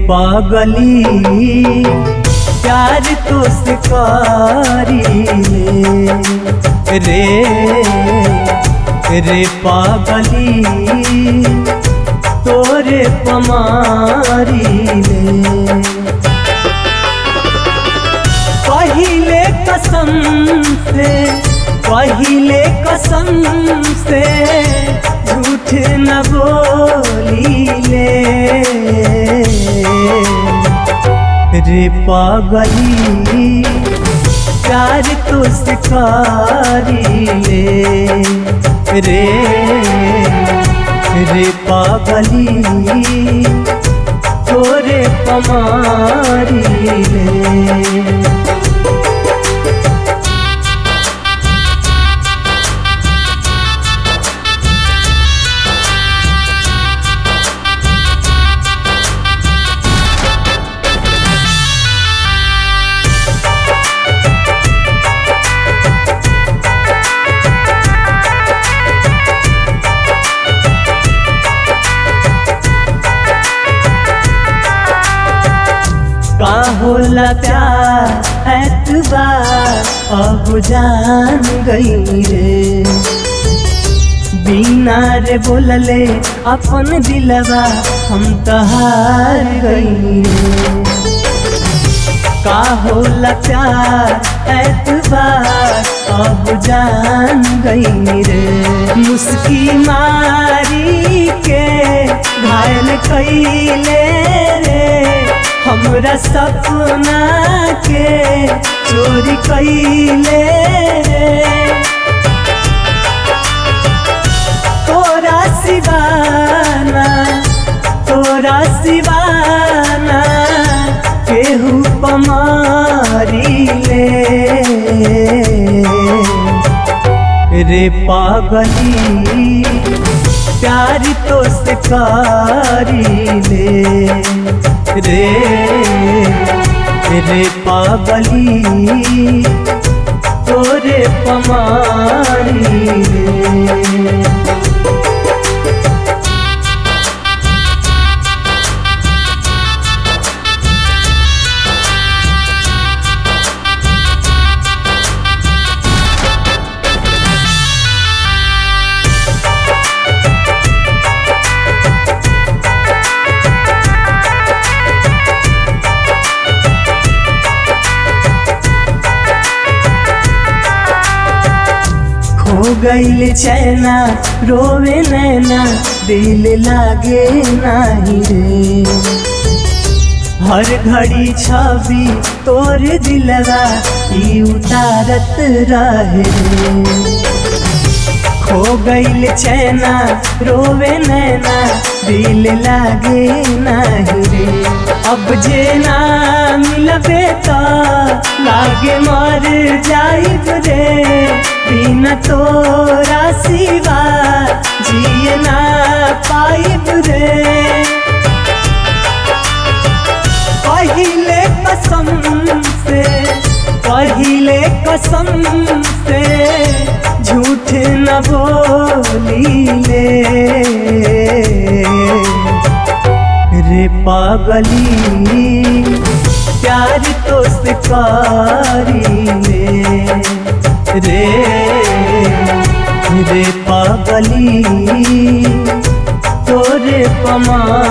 पागली प्यार तो सिकारी रे रे पागली तोरे पमारी ले पहिले कसम से पहिले कसम से झूठ न बोलीले रे पागली प्यार तो सिखारी ले रे रे पागली तोरे पमारी ले का होला प्यार एतबार अब जान गई रे बिना रे बोलले अपन दिलवा हम तहार गई रे का होला प्यार एतबार अब जान गई रे मुस्की मारी के घायल कैले रे हमरा सपना के चोरी कैले तोरा सिवाना तोरा सिवाना केहू पमारी ले रे पागली प्यार तो सिकारी ले रे रे पागली तोरे पमारी रे हो गईल चैना रोवे नैना दिल लागे नाही रे हर घड़ी छवि तोर दिलवा ई उतारत रहे रे खो गईल चैना रोवे नैना दिल लागे नाही रे अब जे ना मिलबे तो लागे मर जाइब रे बिना तोरा सिवा जिए ना पाइब रे पहिले कसम से पहिले कसम से झूठ न बोलीले रे पागली प्यार तो सिकारी ले रे रे पागली तोरे पमा